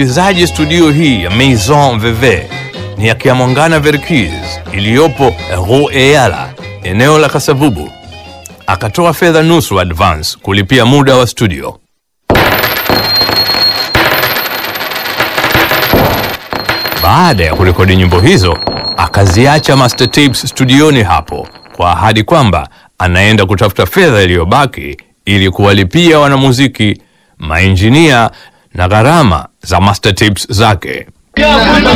msikilizaji, studio hii ya Maison Veve ni ya Kiamwangana Verkis iliyopo Rue Eyala, eneo la Kasavubu. Akatoa fedha nusu advance kulipia muda wa studio. Baada ya kurekodi nyimbo hizo, akaziacha master tapes studioni hapo kwa ahadi kwamba anaenda kutafuta fedha iliyobaki ili kuwalipia wanamuziki, mainjinia na gharama za master tapes zake.